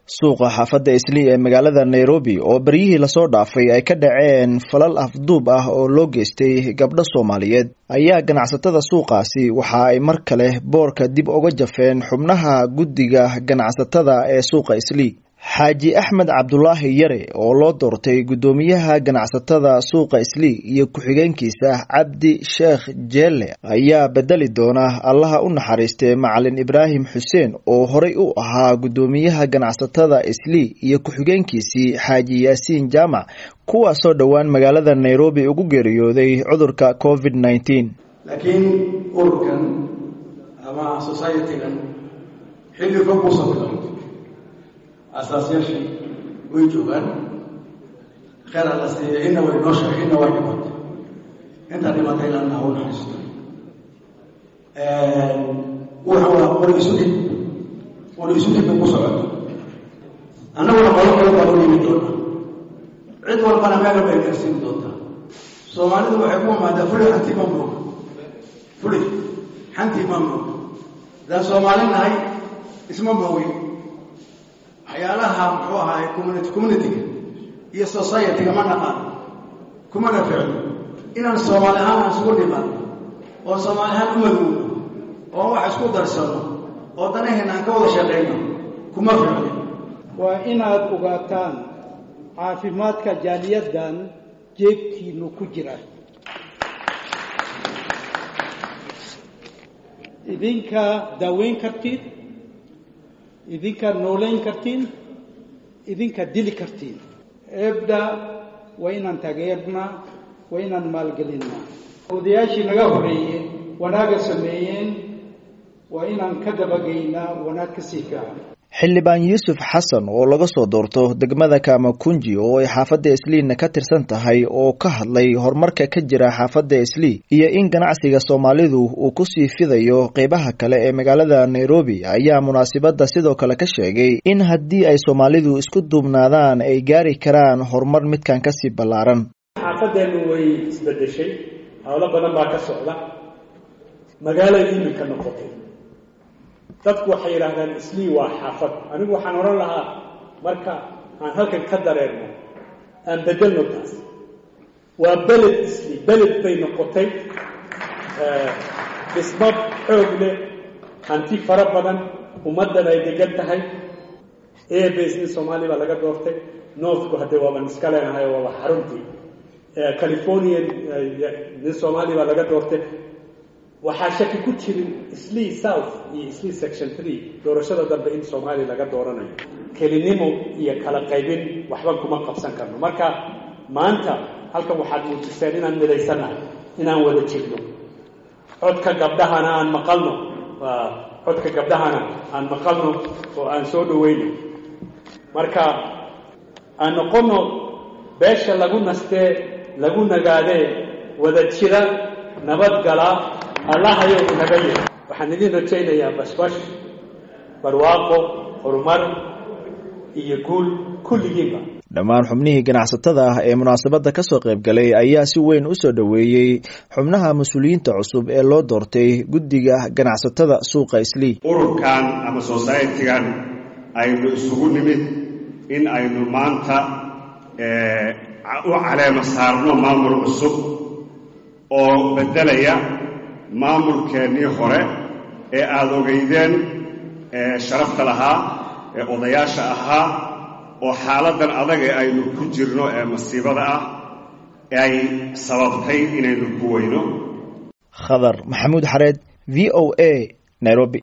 suuqa xaafadda islii ee magaalada nairobi oo beryihii lasoo dhaafay ay ka dhaceen falal afduub ah oo loo geystay gabdho soomaaliyeed ayaa ganacsatada suuqaasi waxa ay mar kale boorka dib uga jafeen xubnaha guddiga ganacsatada ee suuqa islii xaaji axmed cabdulaahi yare oo loo doortay guddoomiyaha ganacsatada suuqa islii iyo ku-xigeenkiisa cabdi sheekh jeelle ayaa bedeli doona allaha u naxariistay macalin ibraahim xuseen oo horey u ahaa guddoomiyaha ganacsatada islii iyo ku-xigeenkiisii xaaji yaasiin jaamac kuwaasoo dhowaan magaalada nairobi ugu geeriyooday cudurka covid nneteen laakiin ururkan ama societygan xilli fog uusan bilaabin asaasyaashii way joogaan kheer alla siiya inna way noo sheegay inna way dhimatay inta dhimatay ilaana ha u naxariisto wuxuu waa qori isu dhib qori isu dhib bay ku socoto annaguna qolo kale baa u yimi doona cid walbana meel bay gaarsiin doontaa soomaalidu waxay ku imaadaa fuli xantii ma mooga fuli xantii ma mooga hadaan soomaali nahay isma moogin waxyaalaha muxuu ahaay community communityga iyo societyga ma naqaan kumana ficno inaan soomaali ahaan aan isugu dhiman oo soomaali ahaan u maduuno oo wax isku darsano oo danaheena aan ka wada shaqayno kuma ficno waa inaad ogaataan caafimaadka jaaliyaddan jeebkiinu ku jira idinka daaweyn kartid idinka noolayn kartiin idinka dili kartiin eebda waa inaan taageernaa waa inaan maalgelinnaa odayaashii naga horreeyey wanaaga sameeyeen waa inaan ka dabagaynaa wanaag ka sii fiican xildhibaan yuusuf xasan oo laga soo doorto degmada kamakunji oo ay xaafadda isliina ka tirsan tahay oo ka hadlay horumarka ka jira xaafadda islii iyo in ganacsiga soomaalidu uu kusii fidayo qeybaha kale ee magaalada nairobi ayaa munaasibadda sidoo kale ka sheegay in haddii ay soomaalidu isku duubnaadaan ay gaari karaan horumar midkan kasii ballaaran xaafadeennu way isbedeshay howlo badan baa ka socda magaalay iminka noqotay dadku waxay yidhaahdaan islii waa xaafad anigu waxaan odhan lahaa marka aan halkan ka dareerno aan bedelno taas waa beled islii beled bay noqotay dhismo xoog leh hanti fara badan ummaddan ay degan tahay airbase nin soomaaliya baa laga doortay northku haddee waaban iska leenahay waaba xaruntii californian nin soomaaliya baa laga doortay waxaa shaki ku jirin islii south iyo islii section three doorashada dambe in soomaaliya laga dooranayo kelinimo iyo kala qaybin waxba kuma qabsan karno marka maanta halkan waxaad muujiseen inaan midaysannahay inaan wada jirno codka gabdhahana aan maqalno codka gabdhahana aan maqalno oo aan soo dhaweyno marka aan noqono beesha lagu nastee lagu nagaadee wada jira nabadgala allahayow inaga yir waxaan idin rajaynayaa bashbash barwaaqo horumar iyo guul kulligiinba dhammaan xubnihii ganacsatada ah ee munaasabadda ka soo qayb galay ayaa si weyn u soo dhoweeyey xubnaha mas-uuliyiinta cusub ee loo doortay guddiga ganacsatada suuqa islii ururkan ama societygan aynu isugu nimid in aynu maanta u caleema saarno maamul cusub oo beddelaya maamulkeennii hore ee aada ogeydeen sharafta lahaa ee odayaasha ahaa oo xaaladdan adag ee aynu ku jirno ee masiibada ah ay sababtay inaynu ku weyno khadar maxamuud xareed v o a nairobi